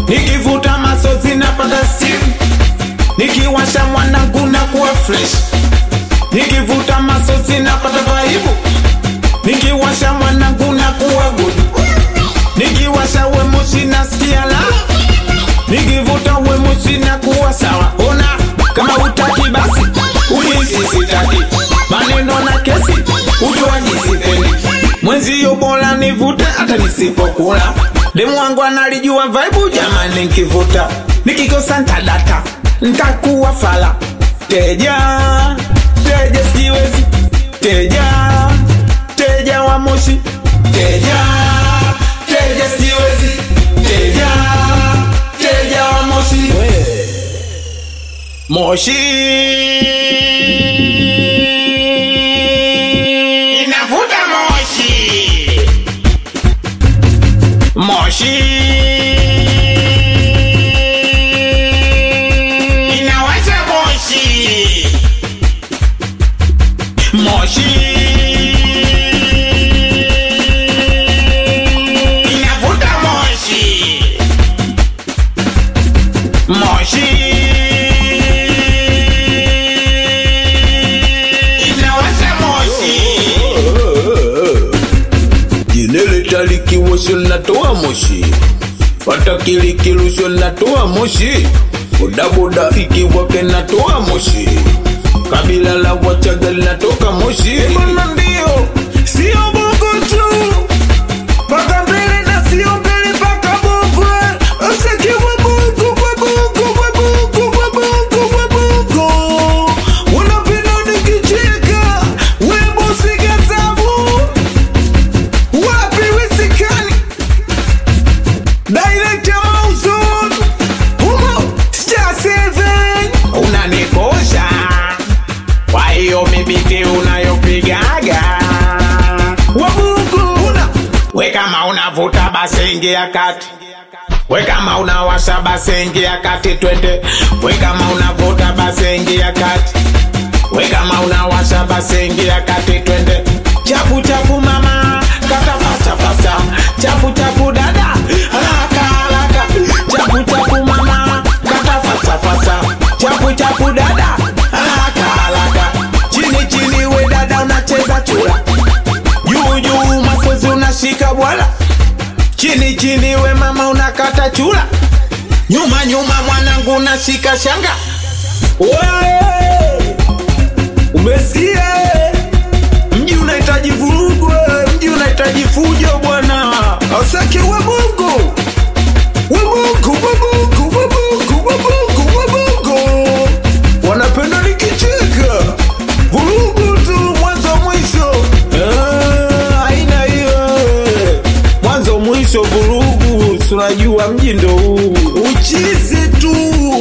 nikivuta masozi napata steam nikiwasha mwanangu na kuwa fresh nikivuta masozi napata vaibu nikiwasha mwanangu na kuwa good nikiwasha wemusi nasikia la nikivuta wemusi na kuwa sawa ona kama utaki basi ulizi sitaki maneno na kesi ujuaji sipendi mwenzio bora nivute hata nisipokula demu wangu analijua vaibu jamani nkivuta nikikosa ntadata ntakuwa fala teja teja sijiwezi teja teja wa moshi teja teja sijiwezi teja teja wa moshi moshi inavuta moshi moshi inawasha moshi moshi inavuta moshi moshi inawasha moshi Jinele talikiwasho natoa moshi Fata kilikilusho natoa moshi Bodaboda ikiwake natoa moshi Kabila la Wachaga linatoka moshi Mbona ndio sio bongo tu paka mbele na sio mbele paka bongo usikiwa bongo kwa bongo kwa bongo kwa bongo kwa bongo unapenda nikicheka webo sigazabu wapi wisikani direct ya mauzun humo star seven unanikosha kwa hiyo mibiti unayopigaga wabugu una we kama unavuta basi ingia kati we kama unawasha basi ingia kati twende we kama unavuta basi ingia kati we kama unawasha basi ingia kati twende chapu chapu mama kata fasta fasta chapu chapu dada haraka haraka chapu chapu mama kata fasta fasta chapu chapu dada haraka haraka chini chini we dada unacheza chura juu juu masozi unashika bwala chini chini we mama unakata chura nyuma nyuma mwanangu unashika shanga Wewe! umesikia mji unahitaji vurugu eh, mji unahitaji fujo bwana asake we mungu we mungu we mungu we mungu we mungu we mungu wanapenda nikicheka vurugu tu mwanzo mwisho Eh, haina hiyo eh. mwanzo mwisho vurugu tunajua mji ndo huu uchizi tu